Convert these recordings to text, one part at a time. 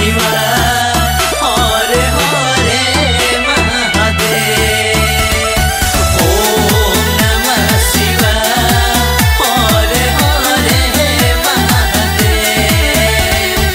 शिवाय हरे हरे महादेव ओम नमः शिवाय हरे हरे महादेव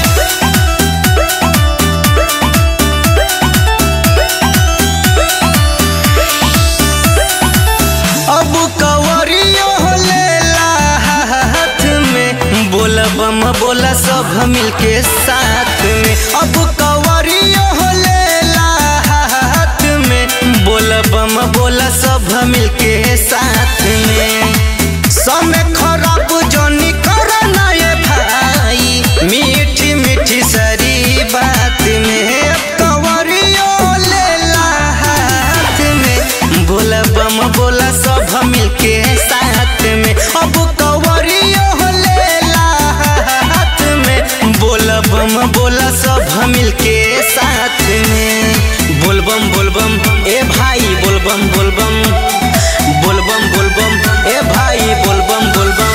अब कवरियो लेला हाथ में बोला बम बोला सब मिलके साथ में अब कवरियो लेला हाथ में बोला बम बोला सब मिलके साथ में समय खराब जोनी करना ये भाई मीठी मीठी सरी बात में अब कवरियो लेला हाथ में बोला बम बोला सब मिलके साथ में अब कवरियो लेला हाथ में बोला बम बोला सब मिलके साथ में बोलबम बोलबम ए भाई बोलबम बोलबम बोलबम बोलबम ए भाई बोलबम बोलबम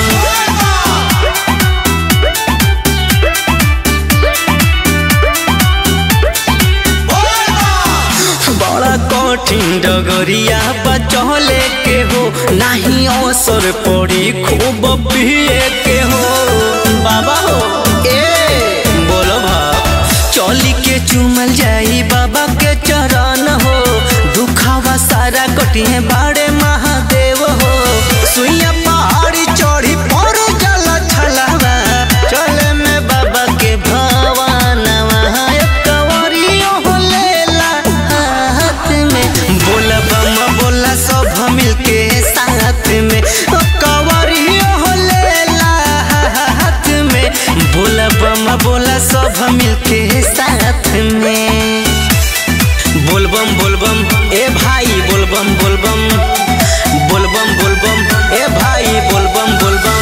बड़ा कठिन डगरिया बचले के हो नाही अवसर पड़ी खूब पिए के हो बाबा हो ए बोलो भाव चली के चुमल जाई बाबा के चरण हो दुखावा सारा कटिए बाड़े महादेव हो सुइया पहाड़ी चढ़ी पर जल छलावा चले में बाबा के भवानवा कवरियो हो लेला हाथ में बोला बम बोला सब मिलके साथ में ओ कवरियो हो लेला हाथ में बोला बम बोला सब मिलके साथ में बोलबम बोलबम ए भाई बोलबम बोलबम बोलबम बोलबम ए भाई बोलबम बोलबम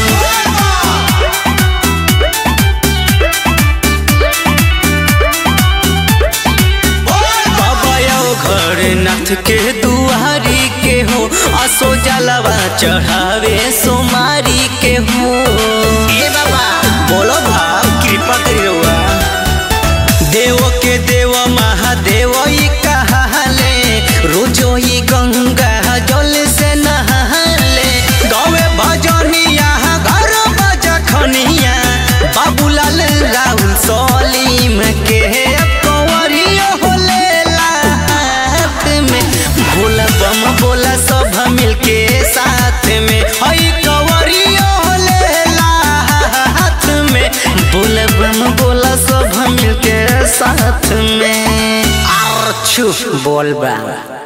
बाबा आओ घर नाथ के दुआरी के हो असो जलवा चढ़ावे सोमारी के हो ए बाबा बोलो भाव कृपा करी रउआ देव के देव महादेव ई कहाले रोजो ई गंगा जल से नहाले गवे भजनिया घर बजखनिया बाबूलाल राहुल सलीम के कंवरियो हो लेला हाथ में भोला बम बोला सब मिलके साथ में हई कंवरियो हो लेला हाथ में बोला बम बोला सब मिलके साथ में आर छु बोल बा